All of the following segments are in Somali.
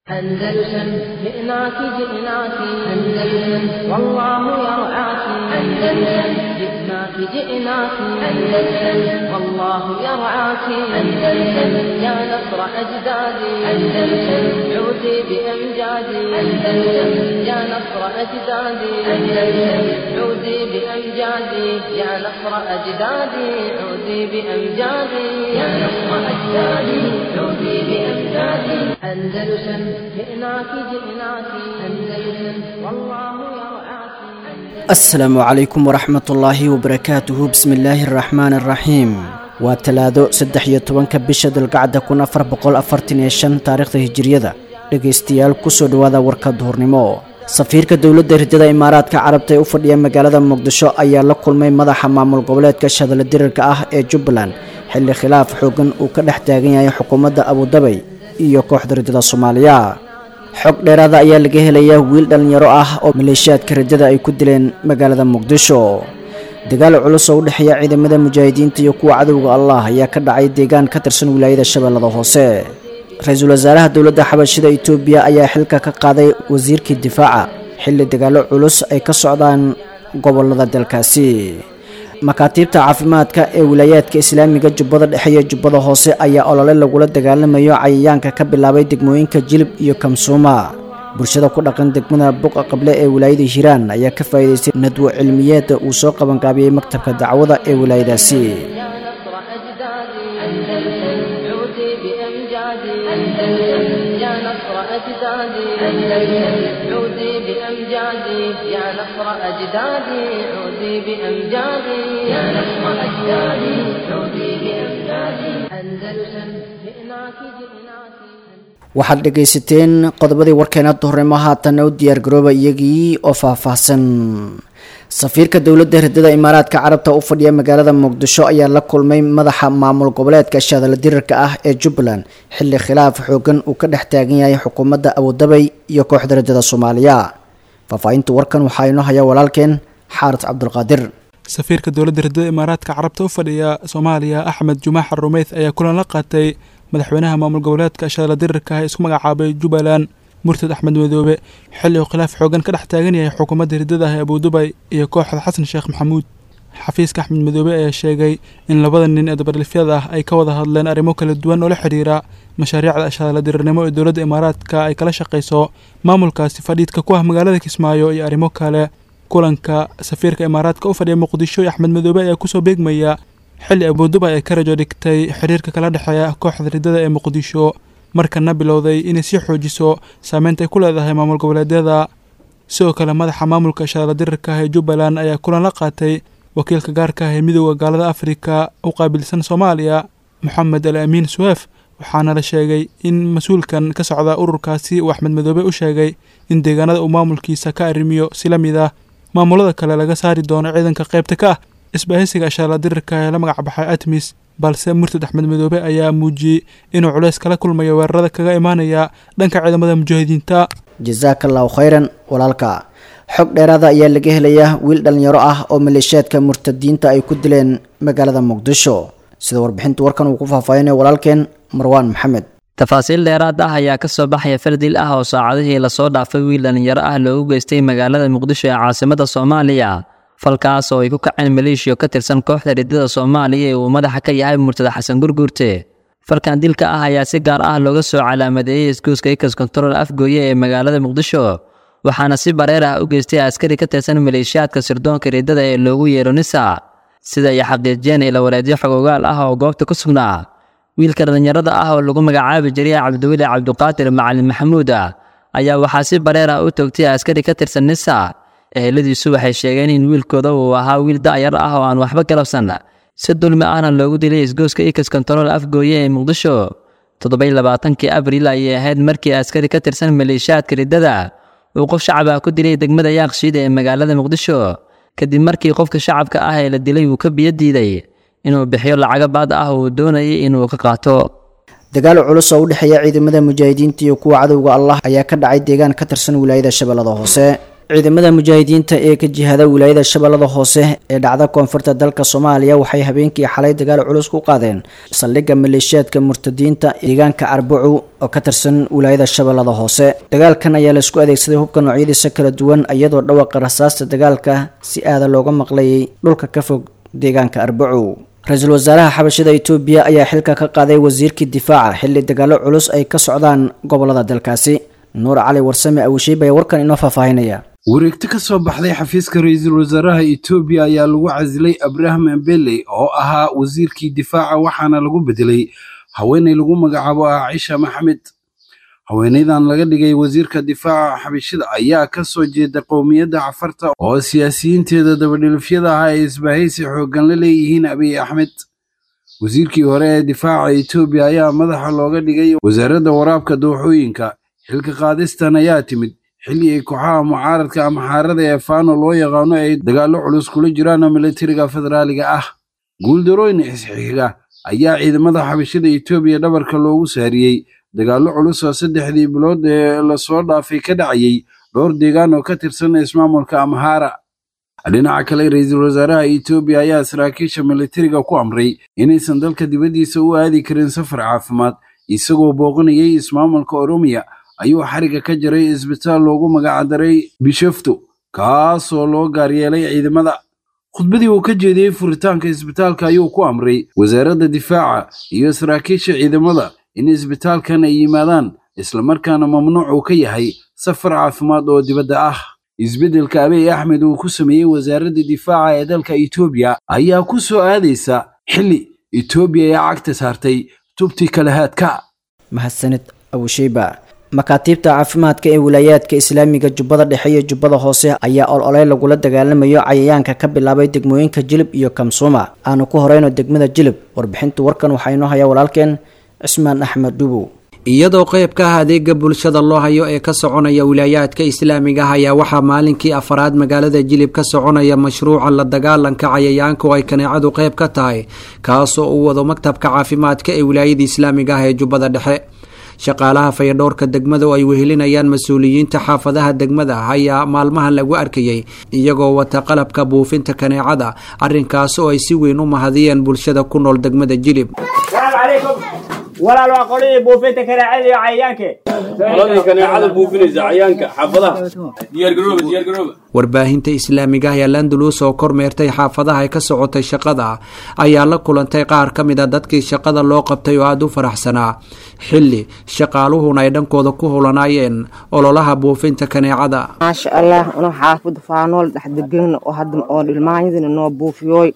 أندلسن جئناك جئناك أندلسن والله يرعاك أندلسن جئناك جئناك أندلسن والله يرعاك أندلسن يا نصر أجدادي أندلسن عودي بأمجادي أندلسن يا نصر أجدادي أندلسن عودي بأمجادي يا نصر أجدادي عودي بأمجادي يا نصر أجدادي عودي بأمجادي أندلسن جئناك جئناك أندلسن والله يرعاك asalaamu calaykum waraxmatullaahi wabarakaatuhu bismillaahi araxmaani araxiim waa talaado saddex iyo tobanka bisha dulgacda kun afar boqol afartan iyo shan taariikhda hijiriyada dhegaystayaal kusoo dhowaada warka duhurnimo safiirka dowladda hirdada imaaraadka carabta ee u fadhiya magaalada muqdisho ayaa la kulmay madaxa maamul goboleedka shadala dirirka ah ee jubbaland xilli khilaaf xoogan uu ka dhex taagan yahay xukuumadda abudabay iyo kooxda riddada soomaaliya xog dheeraada ayaa laga helayaa wiil dhallinyaro ah oo maleeshiyaadka riddada ay ku dileen magaalada muqdisho dagaal culus oo u dhexeeya ciidamada mujaahidiinta iyo kuwa cadowga allah ayaa ka dhacay deegaan ka tirsan wilaayada shabeellada hoose ra-iisul wasaaraha dowladda xabashida itoobiya ayaa xilka ka qaaday wasiirkii difaaca xilli dagaallo culus ay ka socdaan gobolada dalkaasi makaatiibta caafimaadka ee wilaayaadka islaamiga jubbada dhexe iyo jubbada hoose ayaa olole lagula dagaalamayo cayayaanka ka bilaabay degmooyinka jilib iyo kamsuuma bulshada ku dhaqan degmada buqa qable ee wilaayada hiiraan ayaa ka faa'iidaystay nadwo cilmiyeeda uu soo qabangaabiyey maktabka dacwada ee wilaayadaasi يا نصر أجدادي أندلسن عودي بأمجادي يا نصر أجدادي عودي بأمجادي يا نصر أجدادي عودي بأمجادي أندلسن جئناك جئناك waxaad dhegaysateen qodobadii warkeena duhurnimo haatanna u diyaargarooba iyagii oo faahfaahsan safiirka dowladda hirdada imaaraadka carabta u fadhiya magaalada muqdisho ayaa la kulmay madaxa maamul goboleedka shadala dirirka ah ee jubbaland xilli khilaaf xoogan uu ka dhex taagan yahay xukuumadda abudabay iyo kooxda riddada soomaaliya faahfaahinta warkan waxaa inoo haya walaalkeen xaaris cabdulqaadir safiirka dowladda hirdada imaaraadka carabta u fadhiya soomaaliya axmed jumaax rumeyd ayaa kulan la qaatay madaxweynaha maamul goboleedka shadala dirirka ah ee isku magacaabay jubbaland murtad axmed madoobe xilli uu khilaaf xoogan ka dhex taagan yahay xukuumadda hirdada ah ee abudubay iyo kooxda xasan sheekh maxamuud xafiiska axmed madoobe ayaa sheegay in labada nin ee dabarlifyada ah ay ka wada hadleen arrimo kala duwan oo la xidhiira mashaariicda shadala dirirnimo ee dowladda imaaraadka ay kala shaqayso maamulkaasi fadhiidka ku ah magaalada kismaayo iyo arrimo kale kulanka safiirka imaaraadka u fadhiya muqdisho iyo axmed madoobe ayaa kusoo beegmaya xilli abudubay ay ka rajo dhigtay xiriirka kala dhexeeya kooxda riddada ee muqdisho markana bilowday inay sii xoojiso saameynta ay ku leedahay maamul goboleedyada sidoo kale madaxa maamulka shadala dirirka ah ee jubbaland ayaa kulan la qaatay wakiilka gaarka ah ee midooda gaalada afrika u qaabilsan soomaaliya moxamed al amiin suweef waxaana la sheegay in mas-uulkan ka socda ururkaasi uu axmed madoobe u sheegay in deegaanada uu maamulkiisa ka arrimiyo si la mid ah maamulada kale laga saari doono ciidanka qaybta ka ah isbaahisiga shadala dirirka ee la magac baxay atmis balse murtad axmed madoobe ayaa muujiyey inuu culeys kala kulmayo weerarada kaga imaanaya dhanka ciidamada mujaahidiinta jasaaka allahu khayran walaalka xog dheeraada ayaa laga helayaa wiil dhallinyaro ah oo maleeshiyaadka murtadiinta ay ku dileen magaalada muqdisho sida warbixinta warkan uu ku faahfaahinaya walaalkeen marwaan maxamed tafaasiil dheeraad ah ayaa ka soo baxaya fardil ah oo saacadihii lasoo dhaafay wiil dhallinyaro ah loogu geystay magaalada muqdisho ee caasimada soomaaliya falkaas oo ay ku kaceen maleeshiya ka tirsan kooxda riddada soomaaliya ee uu madaxa ka yahay murtada xasan gurguurte falkan dilka ah ayaa si gaar ah looga soo calaamadeeyey iskuuska ikas kontarool afgooye ee magaalada muqdisho waxaana si bareer ah u geystay askari ka tirsan maleeshiyaadka sirdoonka riddada ee loogu yeero nisa sida ay xaqiijiyeen ilawareedyo xogogaal ah oo goobta ku sugnaa wiilka dhallinyarada ah oo lagu magacaabi jiray cabdiweli cabdiqaadir macalin maxamuud ayaa waxaa si bareer ah u toogtay askari ka tirsan nisa eheladiisu waxay sheegeen in wiilkooda uu ahaa wiil da'yar ah oo aan waxba galabsan si dulmi ahna loogu dilay isgooska ikas kontarool afgooye ee muqdisho toddobaiy labaatankii abriil ayay ahayd markii askari ka tirsan maleeshiyaadka riddada uu qof shacab ah ku dilay degmada yaaqshiid ee magaalada muqdisho kadib markii qofka shacabka ah ee la dilay uu ka biyo diiday inuu bixiyo lacago baad ah uu doonayay inuu ka qaato dagaal culus oo u dhexeeya ciidamada mujaahidiinta iyo kuwa cadowga allah ayaa ka dhacay deegaan ka tirsan wilaayada shabeellada hoose ciidamada mujaahidiinta ee ka jihada wilaayada shabeellada hoose ee dhacda koonfurta dalka soomaaliya waxay habeenkii xalay dagaal culus ku qaadeen saldhigga maleeshiyaadka murtadiinta deegaanka arbacu oo ka tirsan wilaayada shabeellada hoose dagaalkan ayaa laisku adeegsaday hubka noocyadiisa kala duwan iyadoo dhawaqa rasaasta dagaalka si aada looga maqlayay dhulka ka fog deegaanka arbacu ra-iisul wasaaraha xabashada itoobiya ayaa xilka ka qaaday wasiirkii difaaca xilli dagaalo culus ay ka socdaan gobolada dalkaasi nuur cali warsame awisheyb ayaa warkan inoo faahfaahinaya wareegto ka soo baxday xafiiska ra-iisul wasaaraha etoobiya ayaa lagu casilay abraham embele oo ahaa wasiirkii difaaca waxaana lagu bedelay haweeney lagu magacaabo ah cisha maxamed haweeneydan laga dhigay wasiirka difaaca xabashida ayaa ka soo jeeda qowmiyadda cafarta oo siyaasiyiinteeda dabadhilifyada ah ay isbahaysi xooggan la leeyihiin abiy axmed wasiirkii hore ee difaaca etoobiya ayaa madaxa looga dhigay wasaaradda waraabka dooxooyinka xilka qaadistan ayaa timid xilli ay kooxaha mucaaradka ama xaarada ee faano loo yaqaano ay dagaallo culus kula jiraan militariga federaaliga ah guuldarooyin isxiga ayaa ciidamada xabashada etoobiya dhabarka loogu saariyey dagaallo culus oo saddexdii bilood ee lasoo dhaafay ka dhacayay dhowr deegaan oo ka tirsan ismaamulka amhaara dhinaca kale ra-iisul wasaaraha etoobiya ayaa saraakiisha militariga ku amray inaysan dalka dibaddiisa u aadi karin safar caafimaad isagoo booqanayay ismaamulka oromiya ayuu xariga ka jaray isbitaal loogu magacdaray bishafto kaasoo loo gaaryeelay ciidamada khudbadii uu ka jeediyey furitaanka isbitaalka ayuu ku amray wasaaradda difaaca iyo saraakiisha ciidamada in isbitaalkan ay yimaadaan islamarkaana mamnuuc uu ka yahay safar caafimaad oo dibadda ah isbeddelka abiy axmed uu ku sameeyey wasaaradda difaaca ee dalka etoobiya ayaa ku soo aadaysa xilli etoobiya ee cagta saartay tubti kalahaadka mahadsanid awisheyba makaatiibta caafimaadka ee wilaayaadka islaamiga jubbada dhexe iyo jubbada hoose ayaa ololey lagula dagaalamayo cayayaanka ka bilaabay degmooyinka jilib iyo kamsuuma aanu ku horeyno degmada jilib warbixinta warkan waxaa inoo hayaa walaalkeen cismaan axmed dhubow iyadoo qayb ka ah adeega bulshada loo hayo ee ka soconaya wilaayaadka islaamiga ah ayaa waxaa maalinkii afaraad magaalada jilib ka soconaya mashruuca la dagaalanka cayayaanka oo ay kaneecadu qayb ka tahay kaasoo uu wado maktabka caafimaadka ee wilaayada islaamiga ah ee jubbada dhexe shaqaalaha fayadhowrka degmada oo ay wehelinayaan mas-uuliyiinta xaafadaha degmada ayaa maalmahan lagu arkayay iyagoo wata qalabka buufinta kaneecada arrinkaas oo ay si weyn u mahadiyeen bulshada ku nool degmada jilib walaal waa qoladii buufinta kaneecada iyo cayayaanke qoladii kaneecada buufinaysa cayayaanka xaafadaha diyaargarooba diyaargarooba warbaahinta islaamiga ah ee landalus oo kormeertay xaafadaha ay ka socotay shaqada ayaa la kulantay qaar ka mid a dadkii shaqada loo qabtay oo aada u faraxsanaa xilli shaqaaluhuna ay dhankooda ku hulanaayeen ololaha buufinta kaneecada maasha allah inuu xaafada faanool dhexdegana oo hadda oo dhilmaanyadina noo buufiyooy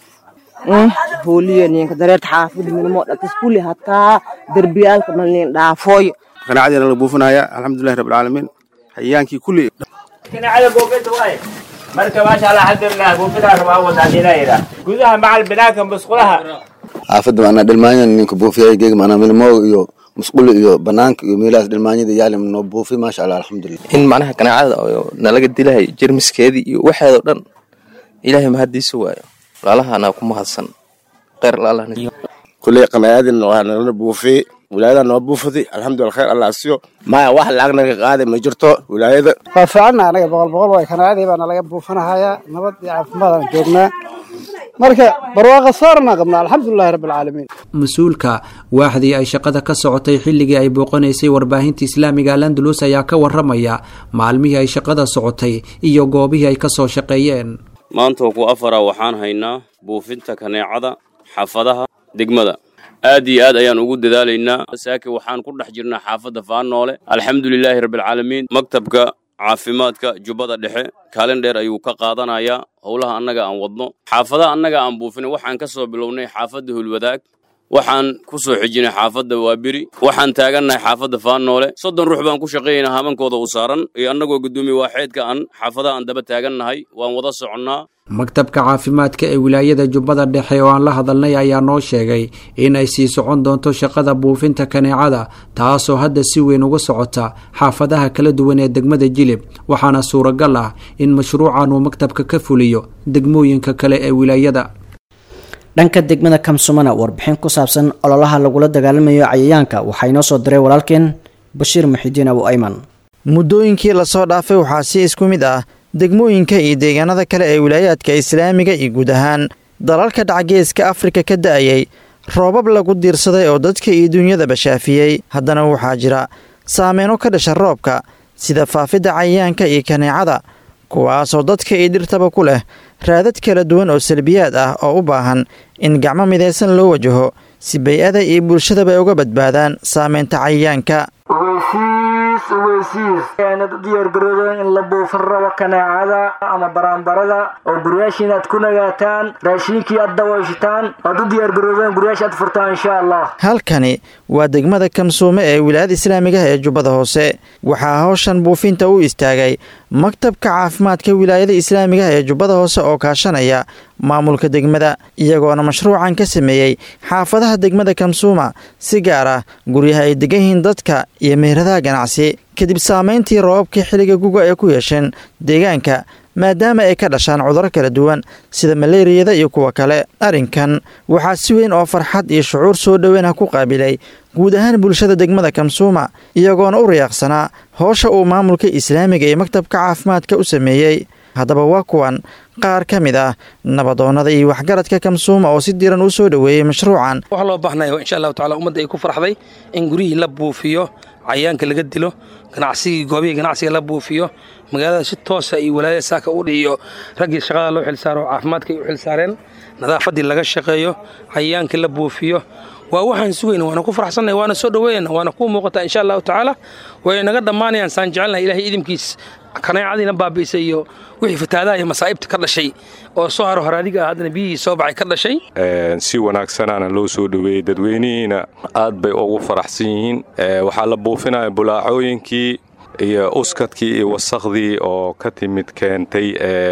hooliya ninka dareerta xaafada minimo dhatas kulli hataa derbiyaalka malnin dhaafooy kaneecadiina la buufinaya alxamdulilahi rabbilcaalamiin hayaankii kulli kaneecada buufinta waaye marka maasha allah alxamdulilah buufintaa rabaa wadaadinayda gudaha macal binaanka musqulaha xaafadda maanaa dhilmaanyada ninka buufiyay geeg maanaa milmooga iyo musquli iyo banaanka iyo meelahaas dhilmaanyada yaalim noo buufi maasha allah alxamdulilah in macnaha kaneecada oo nalaga dilahay jermiskeedii iyo waxeedoo dhan ilaahay mahaddiisa waayo walaalahana ku mahadsan kheyr kulley qanaayadin waa nala buufiyey wilaayada noo buufiday alxamdulillah khayr allah asiyo maya wax lacag naga qaaday ma jirto wilaayada waa fiicanna anaga boqol boqol waay kanaacadii baa nalaga buufinahayaa nabad iyo caafimaad aan joognaa marka barwaaqa saarna qabnaa alxamdulilahi rabbilcaalamiin mas-uulka waaxdii ay shaqada ka socotay xilligii ay booqanaysay warbaahinta islaamiga landalus ayaa ka waramaya maalmihii ay shaqada socotay iyo goobihii ay kasoo shaqeeyeen maanta ku afara waxaan haynaa buufinta kaneecada xaafadaha degmada aad iyo aad ayaan ugu dadaalaynaa saake waxaan ku dhex jirnaa xaafadda faanoole alxamdulilaahi rabbilcaalamiin maktabka caafimaadka jubbada dhexe kaalin dheer ayuu ka qaadanayaa howlaha annaga aan wadno xaafadaha annaga aan buufinay waxaan ka soo bilownay xaafadda hulwadaag waxaan ku soo xijinay xaafadda waaberi waxaan taagannahay xaafadda faanoole soddon ruux baan ku shaqaynaynaa hamankooda u saaran iyo annagoo guddoomiye waaxeedka aan xaafadaha aan daba taagannahay waan wada soconnaa maktabka caafimaadka ee wilaayada jubbada dhexe oo aan la hadalnay ayaa noo sheegay in ay sii socon doonto shaqada buufinta kaneecada taasoo hadda si weyn uga socota xaafadaha kala duwan ee degmada jilib waxaana suuragal ah in mashruucan uu maktabka ka fuliyo degmooyinka kale ee wilaayada dhanka degmada kamsumana warbixin ku saabsan ololaha lagula dagaalamayo cayayaanka waxaa inoo soo diray walaalkeen bashiir muxidiin abu ayman muddooyinkii lasoo dhaafay waxaa si isku mid ah degmooyinka iyo deegaanada kale ee wilaayaadka islaamiga iyo guud ahaan dalalka dhacgeeska afrika ka da'ayay roobab lagu diirsaday oo dadka iyo dunyadaba shaafiyey haddana waxaa jira saameyno ka dhasha roobka sida faafidda cayayaanka iyo kaneecada kuwaasoo dadka iyo dhirtaba ku leh raadad kala duwan oo salbiyaad ah oo u baahan in gacmo midaysan loo wajaho si bay-ada iyo bulshadaba ay uga badbaadaan saameynta cayayaanka ogeysiis ogeysiis aanad u diyaargaroodeen in la buufin rabo kaneecada ama baraanbarada oo guryaashiin aad ku nagaataan raashiinkii aad dawayshataan oad u diyaargaroodeen guryaasha aad furtaan insha allah halkani waa degmada kamsuume ee wilaayada islaamigaha ee jubbada hoose waxaa hawshan buufinta u istaagay maktabka caafimaadka wilaayada islaamigaha ee jubbada hoose oo kaashanaya maamulka degmada iyagoona mashruucan ka sameeyey xaafadaha degmada kamsuuma si gaar ah guryaha ay degan yihiin dadka iyo meheradaha ganacsi kadib saameyntii roobabkii xilliga guga ay ku yeesheen deegaanka maadaama ay ka dhashaan cudurro kala duwan sida maleeriyada iyo kuwa kale arrinkan waxaa si weyn oo farxad iyo shucuur soo dhoweyn ah ku qaabilay guud ahaan bulshada degmada kamsuuma iyagoona u riyaaqsanaa howsha uu maamulka islaamiga iyo maktabka caafimaadka u sameeyey haddaba waa kuwan qaar ka mid ah nabadoonnada iyo waxgaradka kamsuuma oo si diran u soo dhoweeyey mashruucan waxaa loo baahnaya insha allahu tacala ummadda ay ku farxday in guryihii la buufiyo cayayaanka laga dilo ganacsigii goobihii ganacsiga la buufiyo magaalada si toosa iyo walaayada saaka u dhihiyo raggii shaqada loo xilsaaro oo caafimaadka ay u xilsaareen nadaafaddii laga shaqeeyo cayayaankii la buufiyo waa waxaan sugayna waana ku faraxsannahay waana soo dhoweynayna waana kuu muuqataa insha allahu tacaala way naga dhammaanayaan saan jecelnahay ilahay idinkiis kaneecadiina baabi'isay iyo wixii fataadaha iyo masaa'ibta ka dhashay oo soo haro horaadiga ah haddana biyihii soo baxay ka dhashay si wanaagsanaana loo soo dhoweeyey dadweynihiina aad bay ugu faraxsan yihiin waxaa la buufinaya bulaacooyinkii iyo uskadkii iyo wasakhdii oo ka timid keentay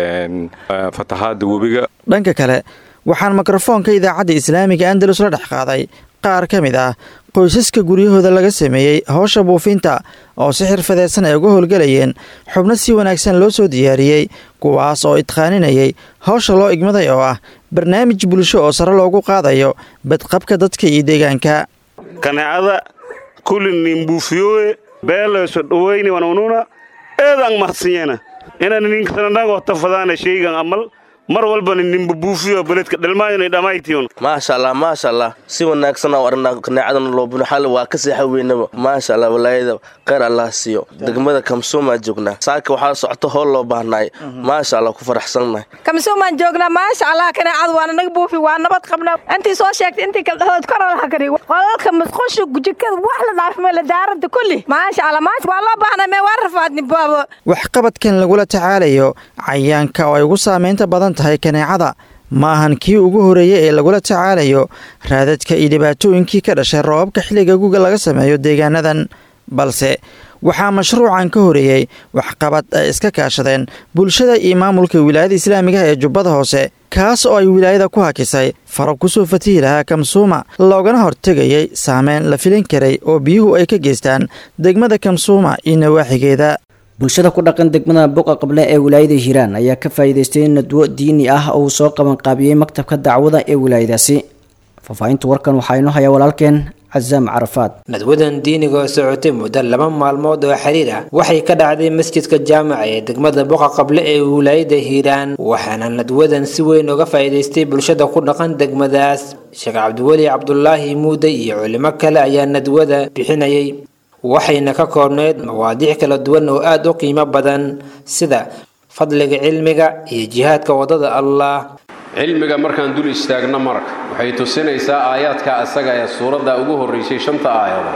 fatahaadda webiga dhanka kale waxaan mikrofoonka idaacadda islaamiga andalus la dhex qaaday qaar ka mid ah qoysaska guryahooda laga sameeyey howsha buufinta oo si xirfadeysan ay uga howlgelayeen xubno si wanaagsan loo soo diyaariyey kuwaas oo idqaaninayay howsha loo igmaday oo ah barnaamij bulsho oo sare loogu qaadayo badqabka dadka iyo deegaanka kaneecada kulinin buufiyowe beelayso dhoweyni wanununa eedaan mahadsanyana inaan ninkananago tafadaana shaygan amal mar walbana ninba buufiyo beledka dhalmaayana dhammaytiyon maasha allah maasha allah si wanaagsan oo arnaa kaneecadana loo buno xal waa ka seexa weynaba maasha allah walaayada kheyr allah siiyo degmada kamsuumaa joognaa saaka waxaa socoto hool loo baahnaay maasha allah ku faraxsannahay kamsuumaan joognaa maasha allah kaneecada waana naga buufi waa nabad qabna intii soo sheegtay intii kala dhahood kor allaha kari qolalka musqusha jikada wax la dhaafime la daarada kulli maasha allah maasha waa loo baahnaa mee waa rafaadni baabo waxqabadkan lagula tacaalayo cayaanka oo ay ugu saamaynta badan tahay kaneecada ma ahan kii ugu horeeyey ee lagula tacaalayo raadadka iyo dhibaatooyinkii ka dhashay roobabka xilliga guga laga sameeyo deegaanadan balse waxaa mashruucan ka horeeyey waxqabad ay iska kaashadeen bulshada iyo maamulka wilaayada islaamigaha ee jubbada hoose kaas oo ay wilaayada ku hakisay faro kusoo fatihi lahaa kamsuuma loogana hortegayay saameyn la filin karay oo biyuhu ay ka geystaan degmada kamsuuma iyo nawaaxigeeda bulshada ku dhaqan degmada boqa qable ee wilaayada hiiraan ayaa ka faa'iidaystay nadwo diini ah oo uu soo qabanqaabiyey maktabka dacwada ee wilaayadaasi faahfaahinta warkan waxaa inoo hayaa walaalkeen casaam carafaad nadwadan diiniga oo socotay muddo laba maalmood oo xiriir ah waxay ka dhacday masjidka jaamaca ee degmada boqa qable ee wilaayada hiiraan waxaana nadwadan si weyn uga faa'iidaystay bulshada ku dhaqan degmadaas sheekh cabdiweli cabdulaahi muude iyo culimo kale ayaa nadwada bixinayay waxayna ka koobneyd mawaadiic kala duwan oo aada u qiimo badan sida fadliga cilmiga iyo jihaadka waddada allah cilmiga markaan dul istaagno marka waxay tusinaysaa aayaadka asaga ee suuradda ugu horraysay shanta aayadood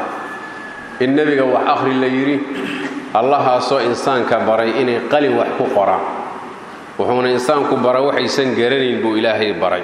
in nebiga wax akhri la yidhi allahaasoo insaanka baray inay qalin wax ku qoraan wuxuuna insaanku bara waxaysan garanayn buu ilaahay baray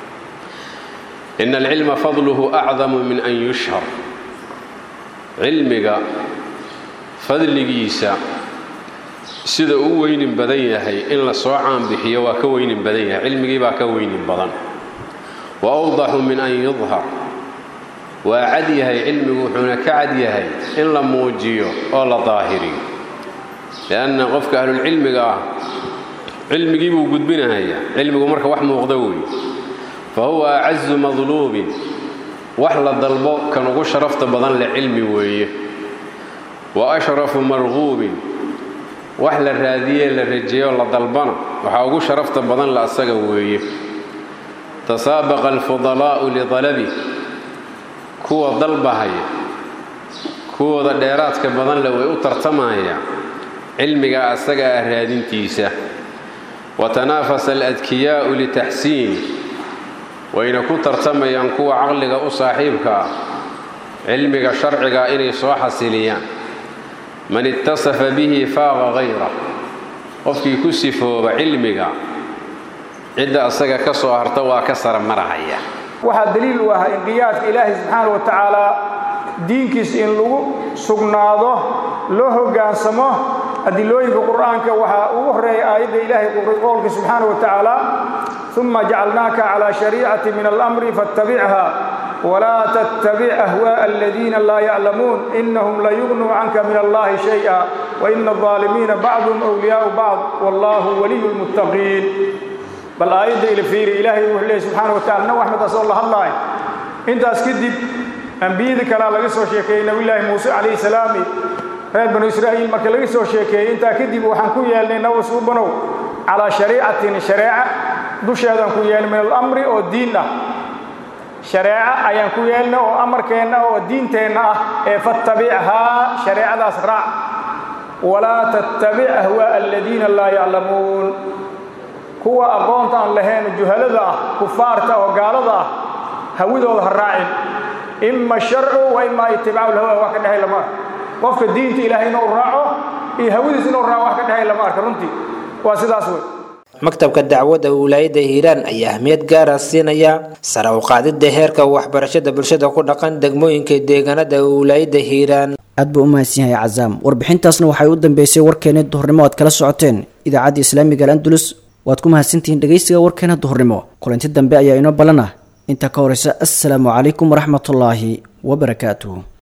ina alcilma fadluhu acdamu min an yushhar cilmiga fadligiisa sida uu weynin badan yahay in la soo caanbixiyo waa ka weynin badan yahay cilmigii baa ka weynin badan wa awdaxu min an yudhar waa cad yahay cilmigu wuxuuna ka cad yahay in la muujiyo oo la daahiriyo lianna qofka ahlulcilmiga ah cilmigii buu gudbinahayaa cilmigu marka wax muuqda weeye fa huwa acazu madluubin wax la dalbo kan ugu sharafta badan leh cilmi weeye wa ashrafu marquubin wax la raadiyee la rajeeyo la dalbana waxaa ugu sharafta badan la asaga weeye tasaabaqa alfudalaa'u lidalabi kuwa dalbahaya kuwooda dheeraadka badan le way u tartamayaan cilmiga asaga ah raadintiisa watanaafasa aladkiyaa'u litaxsiini wayna ku tartamayaan kuwa caqliga u saaxiibka ah cilmiga sharciga inay soo xasiliyaan man ittasafa bihi faaqa hayra qofkii ku sifooba cilmiga cidda asaga ka soo harta waa ka sara marahaya waxaa daliil u ah inqiyaadka ilaahay subxaana wa tacaalaa diinkiisa in lagu sugnaado loo hoggaansamo adilooyinka qur'aanka waxaa ugu horreeya aayadda ilaahay qowlka subxaana wa tacaala uma jacalnaaka calaa shariicati min alamri faattabichaa walaa tattabic ahwaaءa aladiina laa yaclamuun inahum layugnuu canka min allahi shayئa waina الظaalimiina bacduhum أwliyaau bacd wallahu waliyu lmuttaqiin bal aayadda ila fiiri ilaahay wuxuu leeyay subxaana wa tacala nabi axmed asoo la hadlaay intaas kadib ambiyada kalea laga soo sheekeeyey nabiyullaahi muuse calayhi salaami reer banu israa'iil marka laga soo sheekeeyey intaa kadib waxaan ku yeelnay nabi suubanow calaa shariicatin shareeca dusheedaan ku yeelnay min alamri oo diin ah shareeco ayaan ku yeelnay oo amarkeenna oo diinteenna ah ee fattabichaa shareecadaas raac walaa tattabic ahwaa'a aladiina laa yaclamuun kuwa aqoonta aan lahayn juhalada ah kufaarta oo gaalada ah hawidooda ha raacin ima sharcu wa ima itibaacu lhawa wax ka dhexay lama arka qofka diinta ilaahay inuu raaco iyo hawidiis inuu raaco wax ka dhexay lama arka runtii waa sidaas wey maktabka dacwadda wilaayadda hiiraan ayaa ahmiyad gaara siinaya sare u qaadidda heerka waxbarashada bulshada ku dhaqan degmooyinka deegaanada wilaayadda hiiraan aad buu u mahadsan yahay cazaam warbixintaasna waxay u dambeysay warkeena duhurnimo aad kala socoteen idaacadda islaamiga al-andalus waad ku mahadsantihiin dhegaysiga warkeena duhurnimo kulanti dambe ayaa inoo ballan ah inta ka horeysa assalaamu calaykum waraxmatullaahi wabarakaatuh